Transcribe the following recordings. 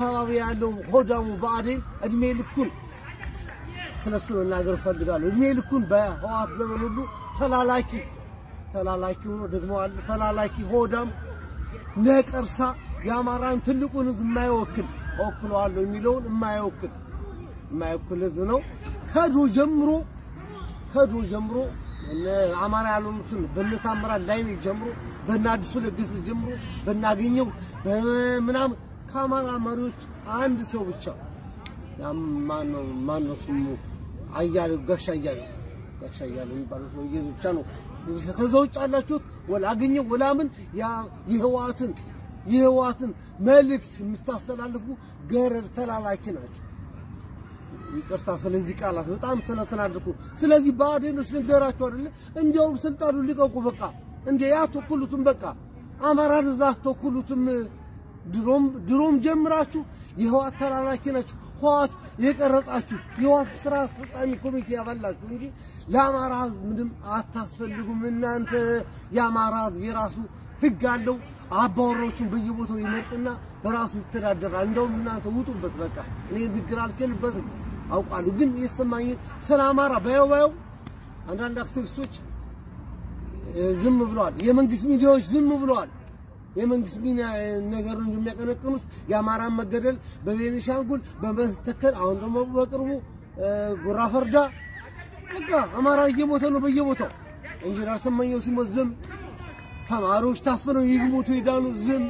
አካባቢ ያለው ሆዳሙ ብአዴን እድሜ ልኩን ስለሱ መናገር እፈልጋለሁ። እድሜ ልኩን በህወሓት ዘመን ሁሉ ተላላኪ ተላላኪ ሆኖ ደግሞ አለ ተላላኪ ሆዳም ነቀርሳ የአማራን ትልቁን ህዝብ የማይወክል እወክለዋለሁ የሚለውን የማይወክል የማይወክል ህዝብ ነው። ከድሮ ጀምሮ ከድሮ ጀምሮ እነ አማራ ያልሆኑትን በእነ ታምራት ላይኔ ጀምሮ በእነ አዲሱ ለገሰ ጀምሮ በእናገኘው በምናምን ከአማራ መሪዎች አንድ ሰው ብቻ ያም ማነው ማነው ስሙ አያሌው ጋሻ አያሌው ጋሻ አያሌው የሚባለው ሰውዬ ብቻ ነው። ከዛ ውጭ ያላችሁት ወላ አገኘው ወላ ምን ያ የህወሓትን የህወሓትን መልእክት የምታስተላልፉ ገረድ ተላላኪ ናቸው። ይቅርታ ስለዚህ ቃላት በጣም ስለተናደድኩ። ስለዚህ ብአዴኖች ልንገራቸው አይደለ እንዲያውም ስልጣኑ ሊቀቁ በቃ እንደ ያተኩሉትም በቃ አማራን እዛ አትወክሉትም። ድሮም ድሮም ጀምራችሁ የህወሓት ተላላኪ ናችሁ። ህወሓት የቀረጻችሁ የህወሓት ስራ አስፈጻሚ ኮሚቴ ያባላችሁ እንጂ ለአማራ ህዝብ ምንም አታስፈልጉም። እናንተ የአማራ ህዝብ የራሱ ህግ አለው። አባወሮቹን በየቦታው ይመርጥና በራሱ ይተዳደራል። እንደውም እናንተ ውጡበት። በቃ እኔ ንግግር አልችልበትም አውቃለሁ። ግን የተሰማኝን ስለ አማራ ባየው ባየው አንዳንድ አክቲቪስቶች ዝም ብለዋል። የመንግስት ሚዲያዎች ዝም ብለዋል። የመንግስት ሚና ነገሩን እንደሚያቀነቅኑት የአማራን መገደል በቤኒሻንጉል በመተከል አሁን ደግሞ በቅርቡ ጉራ ፈርዳ በቃ አማራ እየሞተ ነው በየቦታው። ኢንጂነር ስመኘው ሲሞት ዝም፣ ተማሪዎች ታፍነው ይሞቱ ይዳኑ ዝም።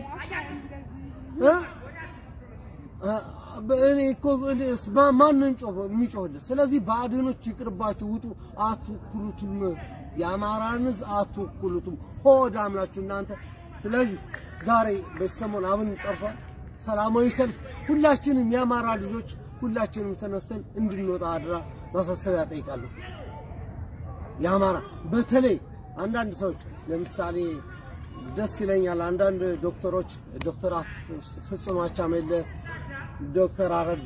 እኔ እኮ ማን ነው የሚጮህለት? ስለዚህ ብአዴኖች ይቅርባችሁ፣ ውጡ፣ አትወክሉትም። የአማራን ህዝብ አትወክሉትም። ሆዳም ናችሁ እናንተ። ስለዚህ ዛሬ በሰሞን አብን ጠርቷል፣ ሰላማዊ ሰልፍ። ሁላችንም የአማራ ልጆች ሁላችንም ተነስተን እንድንወጣ አድራ ማሳሰቢያ ጠይቃለሁ። የአማራ በተለይ አንዳንድ ሰዎች ለምሳሌ ደስ ይለኛል። አንዳንድ ዶክተሮች ዶክተር ፍጹም አቻሜለ፣ ዶክተር አረጋ፣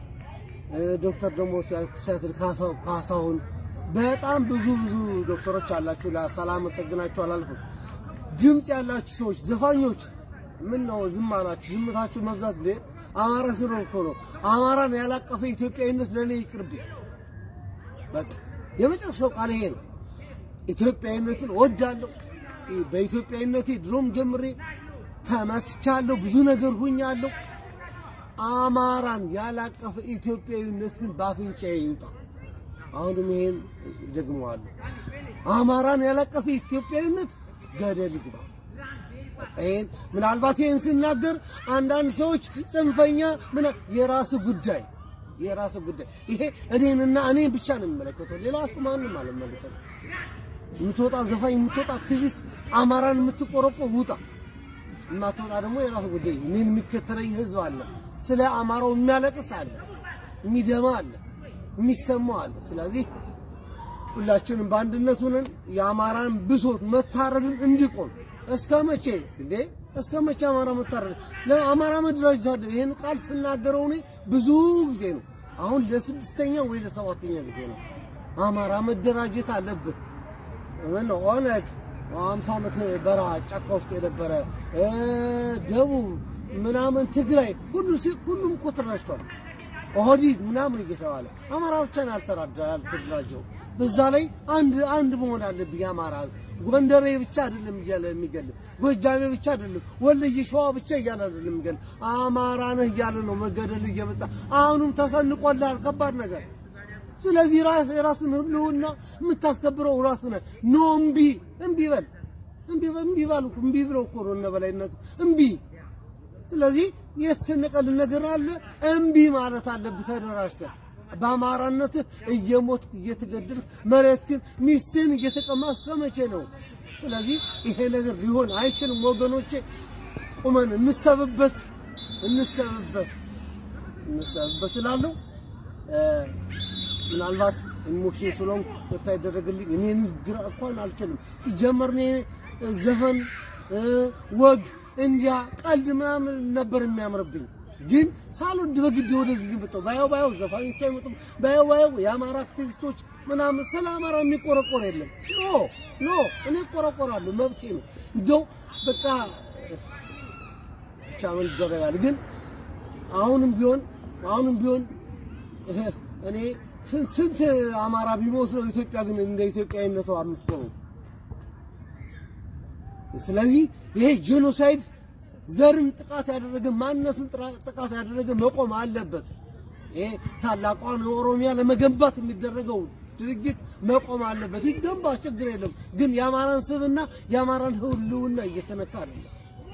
ዶክተር ደግሞ ሲያትል ካሳሁን በጣም ብዙ ብዙ ዶክተሮች አላችሁ። ሳላመሰግናችሁ አላልፍም። ድምፅ ያላችሁ ሰዎች ዘፋኞች፣ ምን ነው ዝም አላችሁ? ዝምታችሁ መብዛት እንዴ! አማራ ስለሆነ እኮ ነው። አማራን ያላቀፈ ኢትዮጵያዊነት ለእኔ ይቅርብኝ። በቃ የመጨረሻው ቃል ይሄ ነው። ኢትዮጵያዊነትን እወዳለሁ። በኢትዮጵያዊነቴ ድሮም ጀምሬ ተመትቻለሁ። ብዙ ነገር ሁኛለሁ። አማራን ያላቀፈ ኢትዮጵያዊነት ግን በአፍንጫዬ ይውጣ። አሁንም ይሄን ደግመዋለሁ። አማራን ያላቀፈ ኢትዮጵያዊነት ገደል ይግባ። ይሄን ምናልባት ይሄን ስናገር አንዳንድ ሰዎች ጽንፈኛ ምን የራስ ጉዳይ የራስ ጉዳይ ይሄ እኔንና እኔን ብቻ ነው የሚመለከተው። ሌላ ሰው ማንም አልመለከተው። የምትወጣ ዘፋኝ፣ የምትወጣ አክቲቪስት፣ አማራን የምትቆረቆር ውጣ። የማትወጣ ደግሞ የራስ ጉዳይ። እኔን የሚከተለኝ ህዝብ አለ፣ ስለ አማራው የሚያለቅስ አለ፣ የሚደማ አለ፣ የሚሰማው አለ። ስለዚህ ሁላችንም በአንድነት ሆነን የአማራን ብሶት መታረድን እንዲቆም እስከ መቼ እንዴ? እስከ መቼ አማራ መታረድ? ለአማራ መደራጀት አለ። ይሄን ቃል ስናገረው እኔ ብዙ ጊዜ ነው። አሁን ለስድስተኛ ወይ ለሰባተኛ ጊዜ ነው። አማራ መደራጀት አለብህ። ምን ኦነግ አምሳ ዓመት በረሃ ጫካ ውስጥ የነበረ ደቡብ ምናምን ትግራይ ሁሉ ሁሉም እኮ ተደራጅቷል። ኦህዴድ ምናምን እየተባለ አማራ ብቻ ነው ያልተደራጀው። በዛ ላይ አንድ አንድ መሆን አለብኝ። የአማራ ህዝብ ጎንደሬ ብቻ አይደለም እያለ የሚገል ጎጃሜ ብቻ አይደለም ወለየ ሸዋ ብቻ እያለ አይደለም የሚገል አማራ ነህ እያለ ነው መገደል እየመጣ አሁንም ተሰንቆልሃል ከባድ ነገር። ስለዚህ ራስ የራስን ህልውና የምታስከብረው ራስ ነህ። ኖ እምቢ እምቢ በል እምቢ እምቢ ባል እምቢ ብለው እኮ ነው እነ በላይነቱ እምቢ ስለዚህ የተሰነቀልን ነገር አለ። እምቢ ማለት አለብህ ተደራጅተህ። በአማራነትህ እየሞትክ እየተገደልክ መሬት ግን ሚስትህን እየተቀማ እስከ መቼ ነው? ስለዚህ ይሄ ነገር ሊሆን አይችልም ወገኖቼ። ቁመን እንሰብበት እንሰብበት እንሰብበት እላለሁ። ምናልባት ኢሞሽን ስለሆንኩ ይቅርታ ይደረግልኝ። እኔ ንግግር እንኳን አልችልም። ሲጀመር እኔ ዘፈን ወግ እንዲያ ቀልድ ምናምን ነበር የሚያምርብኝ። ግን ሳልወድ በግድ ወደዚህ መጣሁ። ባየው ባየው ዘፋኞች አይመጡም። ባየው ባየው የአማራ አክቲቪስቶች ምናምን ስለ አማራ የሚቆረቆር የለም። ኖ ኖ እኔ እቆረቆራለሁ፣ መብቴ ነው። እንደው በቃ ብቻ ምን ይደረጋል። ግን አሁንም ቢሆን አሁንም ቢሆን እኔ ስንት ስንት አማራ ቢሞት ነው ኢትዮጵያ ግን እንደ ኢትዮጵያዊነቷ የምትቆመው? ስለዚህ ይሄ ጄኖሳይድ ዘርን ጥቃት ያደረገ ማንነትን ጥቃት ያደረገ መቆም አለበት። ይሄ ታላቋን ኦሮሚያ ለመገንባት የሚደረገው ድርጊት መቆም አለበት። ይገንባ፣ ችግር የለም። ግን የአማራን ስብና የአማራን ህልውና እየተነካ አይደለም።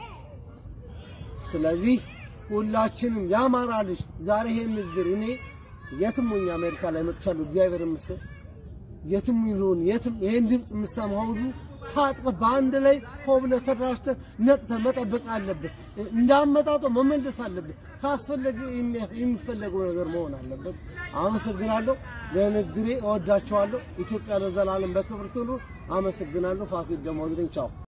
ስለዚህ ሁላችንም የአማራ ልጅ ዛሬ ይሄን ንግግር እኔ የትም ሆኜ አሜሪካ ላይ መጥቻለሁ። እግዚአብሔር ይመስገን። የትም ይሁን የትም ይሄን ድምፅ የምሰማው ሁሉ ታጥቀህ በአንድ ላይ ሆብለህ ተደራጅተህ ነቅተህ መጠበቅ አለብህ። እንዳመጣጡ መመለስ አለብህ። ካስፈለገ የሚፈለገው ነገር መሆን አለበት። አመሰግናለሁ። ለንግግሬ እወዳቸዋለሁ። ኢትዮጵያ ለዘላለም በክብር ትኑር። አመሰግናለሁ። ፋሲል ደሞዝ ነኝ። ቻው